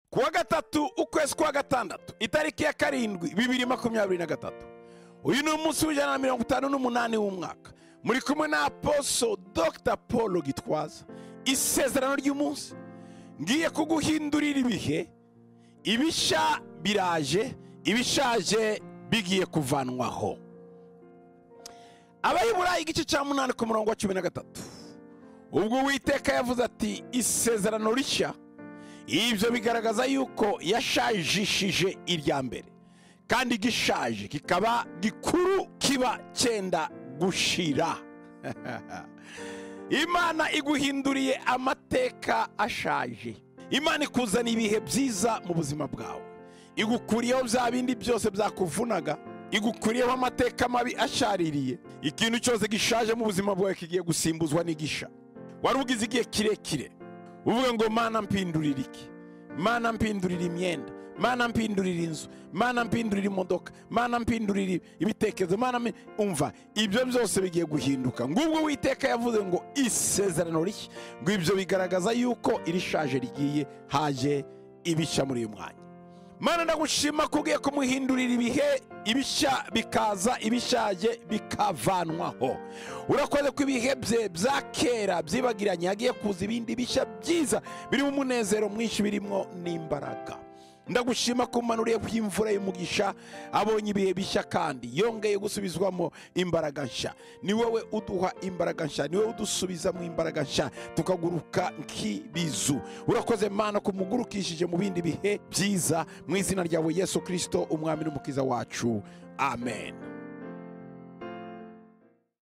kuwa gatatu ukwezi kwa gatandatu itariki ya karindwi bibiri makumyabiri na gatatu uyu ni umunsi w'ijana na mirongo itanu n'umunani w'umwaka muri kumwe na aposo dr paul gitwaza isezerano ry'umunsi ngiye kuguhindurira ibihe ibishya biraje ibishaje bigiye kuvanwaho abayiburayi igice cya munani ku murongo wa cumi na gatatu ubwo uwiteka yavuze ati isezerano rishya ibyo bigaragaza yuko yashajishije irya mbere kandi gishaje kikaba gikuru kiba cyenda gushira imana iguhinduriye amateka ashaje imana ikuzana ibihe byiza mu buzima bwawe igukuriyeho bya bindi byose byakuvunaga igukuriyeho amateka mabi ashaririye ikintu cyose gishaje mu buzima bwawe kigiye gusimbuzwa n'igisha wari ugize igihe kirekire uvuga ngo mana mpindurira iki mana mpindurira imyenda mana mpindurira inzu mana mpindurira imodoka mana mpindurira ibitekerezo mana mpi- umva ibyo byose bigiye guhinduka ngubwo witeka yavuze ngo isezerano rishya ngo ibyo bigaragaza yuko irishaje rigiye haje ibishya muri uyu mwanya mana ndagushima ko ugiye kumuhindurira ibihe ibishya bikaza ibishaje bikavanwaho urakoze ko ibihe bye bya kera byibagiranye hagiye kuza ibindi bishya byiza birimo umunezero mwinshi birimo n'imbaraga ndagushima ko umanuriyeho imvura y'umugisha abonye ibihe bishya kandi yongeye gusubizwamo imbaraga nshya ni wowe uduha imbaraga nshya ni wowe udusubiza mu imbaraga nshya tukaguruka nk'ibizu urakoze mana kumugurukishije mu bindi bihe byiza mu izina ryawe yesu kirisito umwami n'umukiza wacu amen